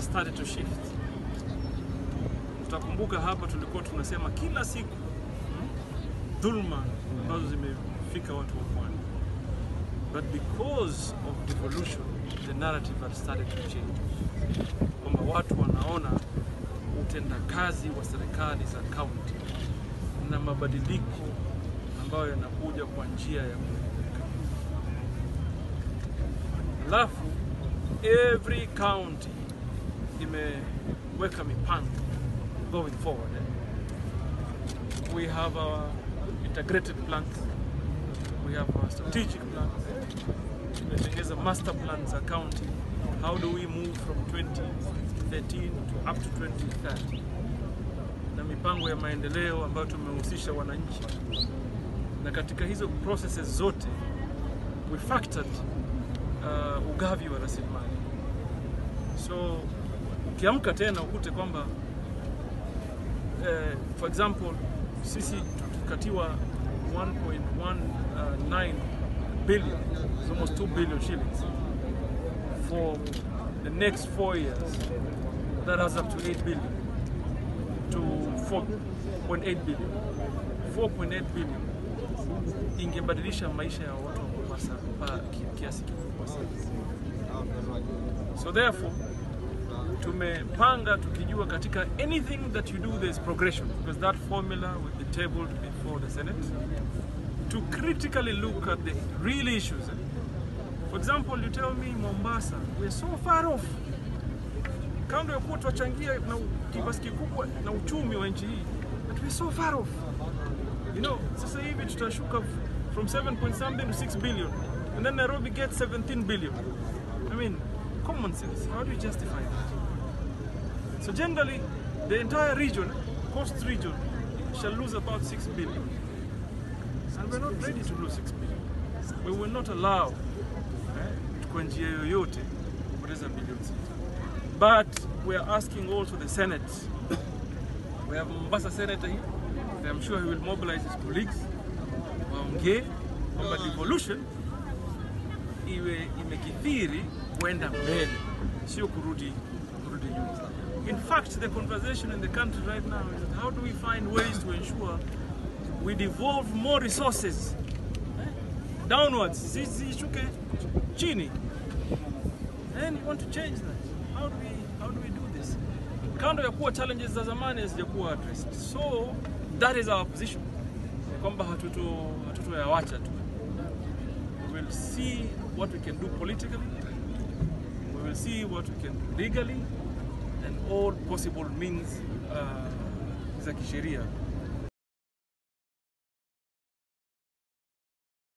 started to shift. Tutakumbuka hapa tulikuwa tunasema kila siku hmm, dhulma ambazo zimefika watu wa pwani, but because of devolution the narrative had started to change, kwamba watu wanaona utendakazi wa serikali za kaunti na mabadiliko ambayo yanakuja kwa njia ya kuelimika. Alafu every county imeweka mipango going forward. Eh? We have our integrated plans, we have our strategic plans, tumetengeza master plans za county. How do we move from 2013 to up to 2030 na mipango ya maendeleo ambayo tumehusisha wananchi, na katika hizo processes zote we factored uh, ugavi wa rasilimali. So ukiamka tena ukute kwamba eh, for example sisi tukatiwa 1.19 billion, it's almost 2 billion shillings for the next four years. That adds up to 8 billion to 4.8 billion. 4.8 billion ingebadilisha maisha ya watu wa Mombasa kwa kiasi kikubwa sana. So therefore tumepanga tukijua katika anything that you do there is progression because that formula will be tabled before the Senate to critically look at the real issues. For example, you tell me Mombasa, we're so far off. Kando ya kuwa tuwachangia na kiasi kikubwa na uchumi wa nchi hii, but we're so far off. You know, sasa hivi tutashuka from 7 point something to 6 billion and then Nairobi gets 17 billion. I mean, common sense. How do you justify that? So generally, the entire region, coast region, shall lose about 6 billion. And we're not ready to lose 6 billion. We will not allow eh, kwa njia yoyote kupoteza bilioni sita. But we are asking also the Senate. We have Mombasa Senator here. I'm sure he will mobilize his colleagues. Waongee kwamba devolution iwe imekithiri kwenda mbele, sio kurudi kurudi nyuma. In fact, the conversation in the country right now is that how do we find ways to ensure we devolve more resources downwards, zishuke chini. And you want to change that. How do we how do we do this? Kando ya kuwa challenges za zamani hazijakuwa addressed. So that is our position. Kwamba hatuto hatutoyawacha tu. We will see what we can do politically. We will see what we can do legally and all possible means uh, za kisheria